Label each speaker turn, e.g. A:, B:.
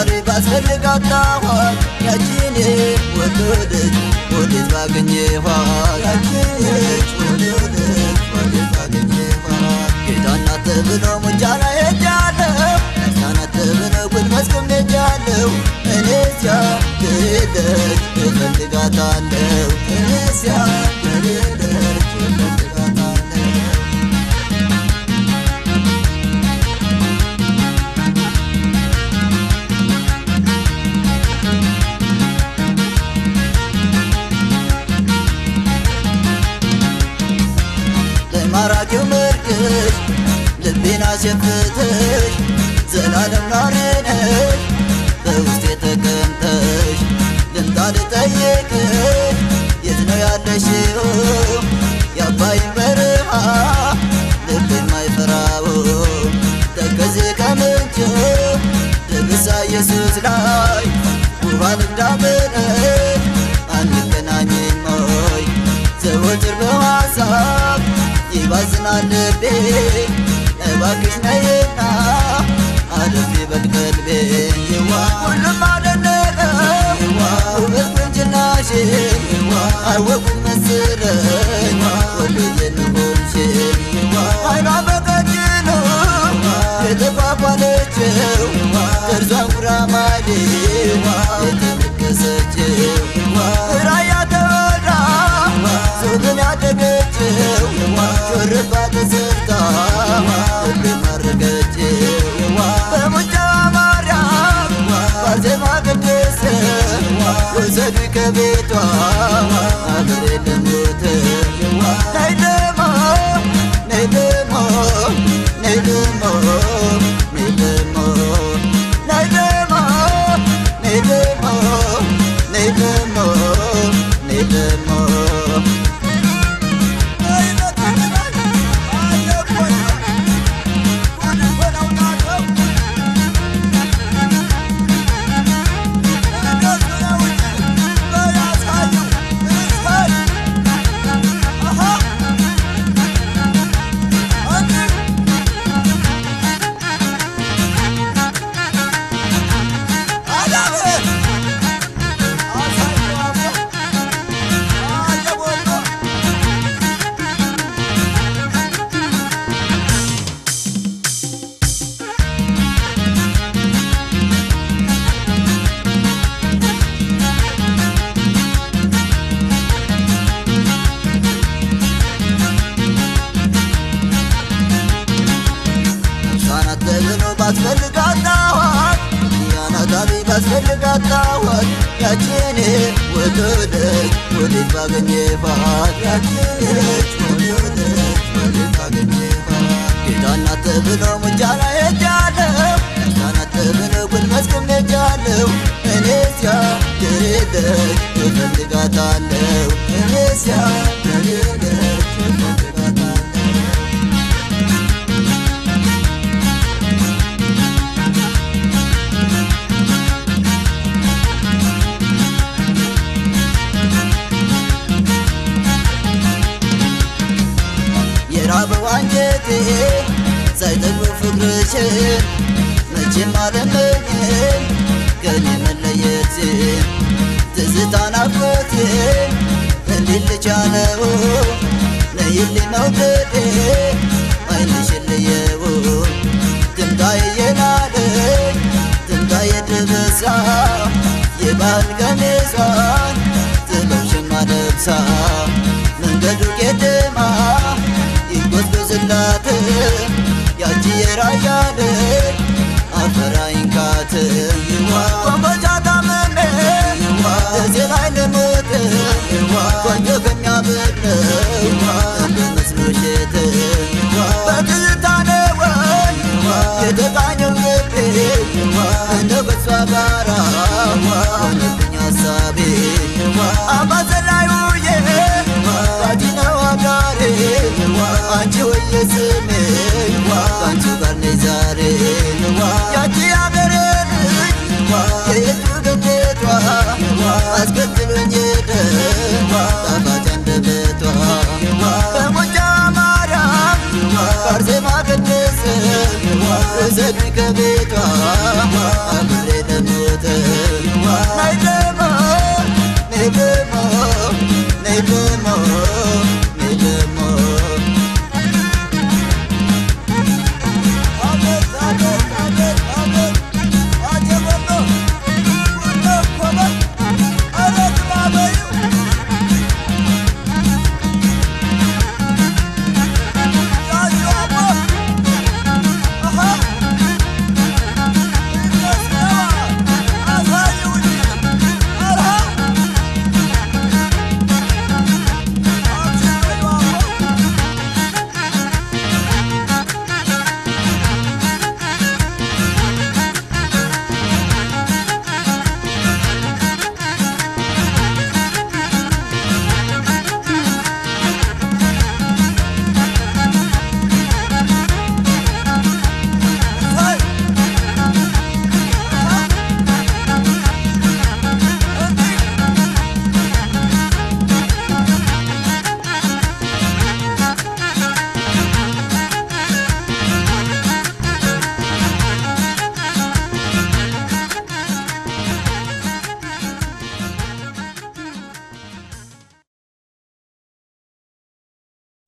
A: ዛሬ ባስፈልጋታኋት ያቺን ወደደች ወዴት ባገኘኋት ያቺን ወደደች ወዴት ባገኘኋት ጌታናት ተብሎ ሙጃ ላይ ሄጃለሁ ክርስቲያናት ተብሎ ጉድ መስክም ሄጃለሁ እኔስያ ገደች እፈልጋታለሁ እኔስያ ገደች እፈልጋታለሁ ለማራኪው መልክሽ ልቤን አሸፍተሽ ዘላለም ኗሪ ነሽ በውስጤ ተቀምጠሽ ልምጣ ልጠይቅሽ የት ነው ያለሽው የአባይን በረሃ ልብ የማይፈራው ተከዜ ከምንጭ ድብሳ ኢየሱስ ላይ ውሃ ልዳምነሽ አንገናኝም ሆይ ዘወትር በሐሳብ ይባዝናል ልቤ እባክሽ ነይና አለፍ ይበል ቀልቤ ይዋ ሁሉም አደነቀው ውበት ቁንጅናሽ አወቁት መሰለኝ ወሎዬ ንሆንሽ አይኗ በቀጭኑ የተኳኳለችው ጥርሷን ጉራማይሌ የተነከሰችው ራያ ተወልዳ ሱግን ያደገችው ሹርባ ተሰርታ ልብ ማረገችው በሙጫዋ ማርያም ባዜማ ቅድስት ውሰዱ ከቤቷ አገሬ ልሙት ነይ ደሞ ነይ ደሞ ነይ ደሞ ነይ ደሞ ነይ ደሞ ነይ ደሞ ነይ ደሞ ነይ ደሞ ሕፃናት ተብሎ ባስፈልጋታዋት ያናታቢ ባስፈልጋታዋት ያችን ወደደች ወዴት ባገኘኋት ያችነች ወደደች ወዴት ባገኘኋት ጌታናት ተብሎ ሙጃ ላይ ሄጃለሁ ሕፃናት ተብሎ ጉድ መስክም ሄጃለሁ እኔስያ ገደች እፈልጋታለሁ እኔስያ ገደች እፈልጋታለሁ የራበው አንጀቴ ሳይጠግብ ፍቅርሽን መቼም አለመኝም ከኔ መለየት ትዝታ ናፍቆቴ እንዲህ ልቻለው ነይልኝ መውደዴ አይንሽን ልየው ትምጣ የናደኝ ትምጣ የድብሳ የባህል ቀሚሷን ጥበብሽማ ለብሳ መንገዱ ቄደማ ይጎዝጎዝላት ያቺ የራያ ልጅ አፈራይንካት ኮምቦልቻ ታምሜ እዚህ ላይ ልሙት ቆንጆ ከሚያብለው እንደ መስሎሽት በትዝታ ነው ወይ የተቃኘው ልቤ እንደው ከሷ ጋራ ሆነብኝ ሀሳቤ አባሰላይ ውዬ ባቲ ነው አጋሬ አንቺ ወየ ስሜ ከአንቺ ጋር ነኝ ዛሬ ያቺ አገሬ